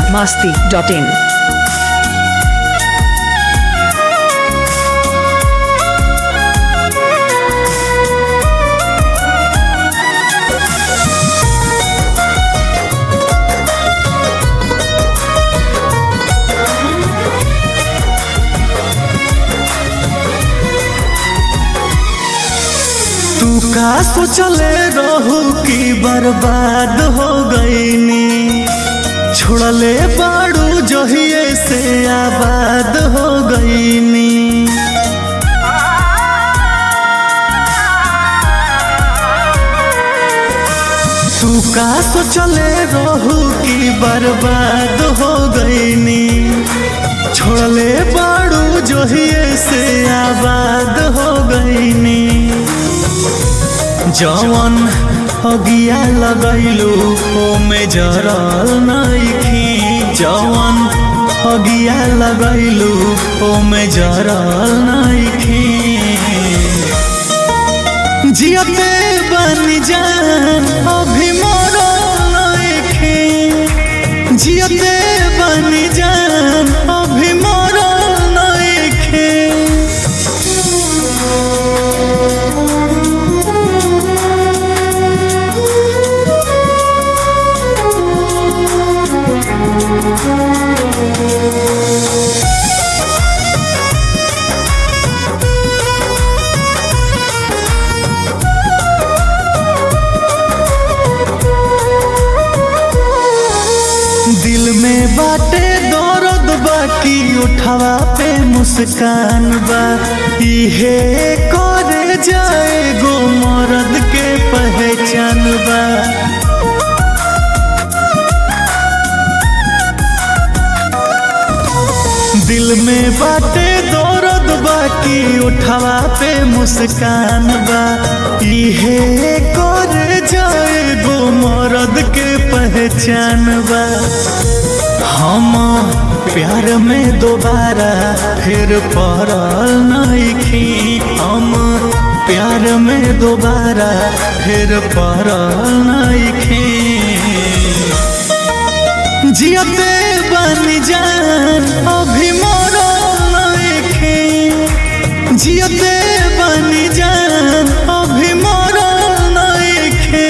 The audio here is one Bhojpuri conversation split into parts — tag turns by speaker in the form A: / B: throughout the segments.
A: masti.in.
B: तू का सोचले रहू कि बर्बाद हो गईनी छोड़ले बाड़ू जहिए से आबाद हो गईनी तू का सोचले रहू कि बर्बाद हो गईनी छोड़ले बाड़ू जहिए से आबाद हो गईनी जवन अगिया लगैलू ओमे जरल नइखी जवन अगिया लगैलू ओमे जरल नइखी जियते बन जान अभी मरल नइखी जियते बन जान अभी मरल नइखी दिल में बाटे दर्द बाकी उठावा पे मुस्कान बा इहे करे जाए गो मर्द के पहचान बा दिल में बाटे दर्द बाकी उठावा पे मुस्कान बा इहे करे जाए गो मर्द के पहचान बा हम प्यार में दोबारा फिर पड़ल नइखी हम प्यार में दोबारा फिर पड़ल नइखी जियते बन जान अभी मरल नइखी जियते बन जान अभी मरल नइखी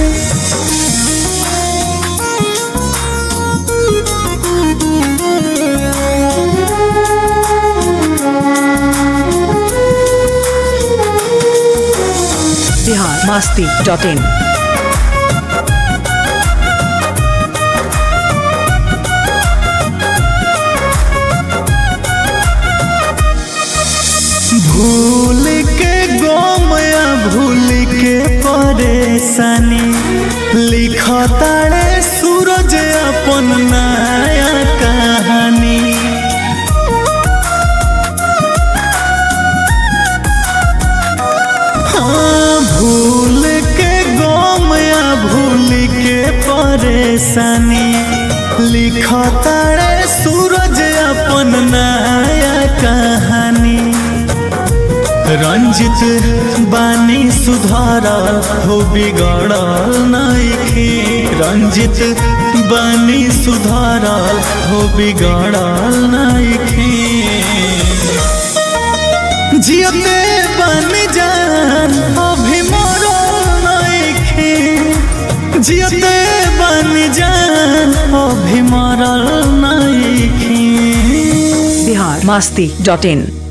A: Bihar masti.in.
B: भूल के गोमया भूल के परेशानी लिखताड़े सूरज अपन नया कहानी हाँ भूल के गोमया भूल के परेशानी लिखताड़े सूरज अपन नया कहानी रंजित बानी सुधारा हो बिगड़ल नइखी रंजित बानी सुधारा हो बिगड़ल नइखी जियते बन जान अभी मरल नइखी जियते बन जान अभी मरल नइखी
A: Bihar masti.in.